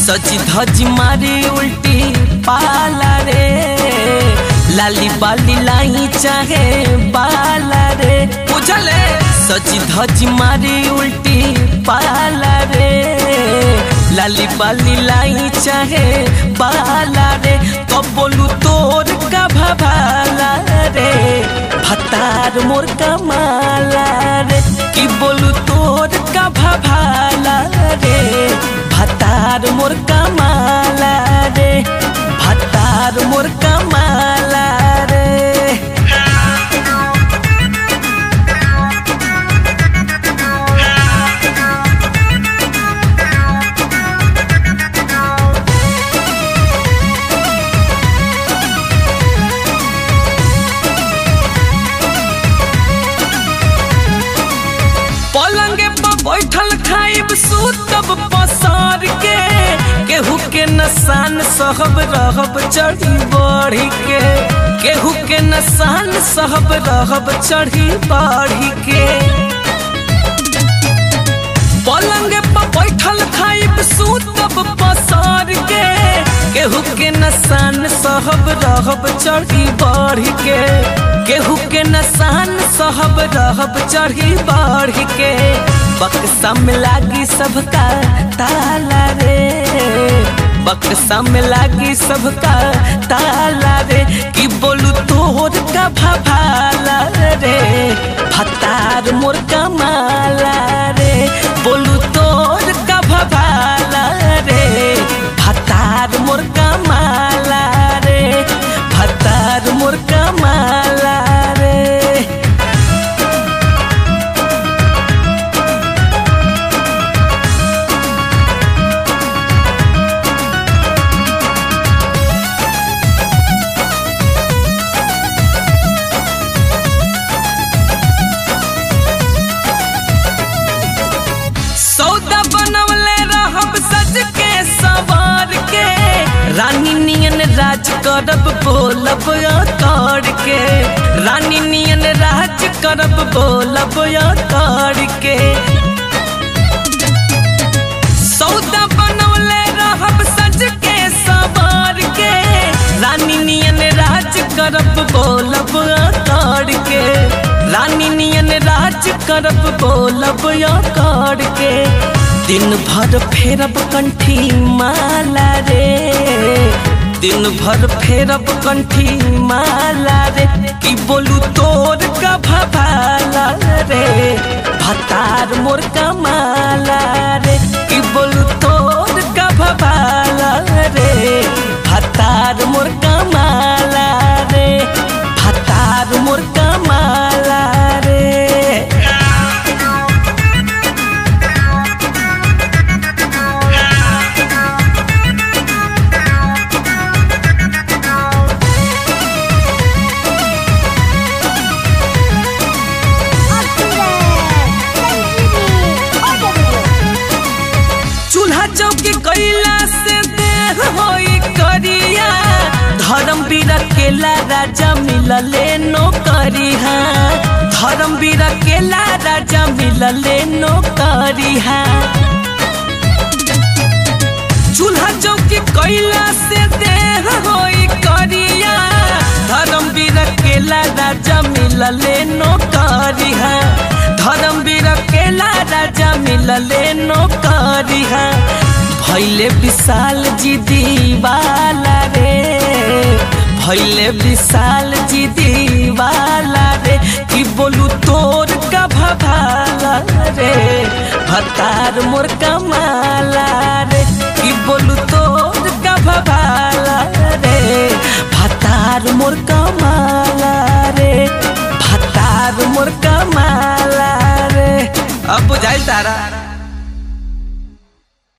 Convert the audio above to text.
सची धजी मारी उल्टी पाला रे लाली बाली लाई चाहे बाला रे बुझले सची धजी मारी उल्टी पाला रे लाली बाली लाई चाहे बाला रे तो बोलू तोर का भभाला रे भतार मोर कमाला रे कि बोलू तोर का भभाला रे भतार मोर कमाला रे भतार मोर कमाला रे पलंगे पर बैठल खाइब सूतब पसार के केहू के नसान सहब रहब चढ़ी बढ़ी के केहू के नसान सहब रहब चढ़ी बढ़ी के पलंगे पर बैठल खाइब सूतब पसार के केहू के नसान सहब रहब चढ़ी बढ़ी के केहू के नसान सहब रहब चढ़ी बढ़ी के बक्सा में लागी सबका ताला रे बक्सा में लागी सबका ताला रे कि बोलू तोर का भभाला रे भतार मोर कमाला रे बोलू तोर का भभाला रे भतार मोर कमाला रे भतार मोर कमाला रे सौदा बनवले रहब सज के सवार के रानी नियन राज करब बोलब कर के रानी नियन राज करब बोलब कर के सौदा बनवले रहब सज के सवार के रानी नियन राज करब बोलब कर के रानी नियन राज करब बोलब कर के दिन भर फेरब कंठी माला रे दिन भर फेरब कंठी माला रे कि बोलू तोर का भभाला रे भतार मोर कमाला रे कि बोलू तोर का भभाला रे भतार मोर कमाला रे भतार मोर कमाला रे चूल्हा चौकी कैला से देह होई करिया धर्म बीरा केला राजा मिलले नौकरिया धर्म बीरा केला राजा मिलले नौकरिया चूल्हा चौकी कैला से देह होई करिया धर्म बीरा केला राजा मिलले नौकरिया धर्म बीरा केला राजा मिलले नौकरिया भैले विशाल जी दीवाला रे भैले विशाल जी दीवाला रे कि बोलू तोर का भभाला रे भतार मोर कमाला रे कि बोलू तोर का भभाला रे भतार मोर कमाला रे भतार मोर कमाला रे अब बुझाइल तारा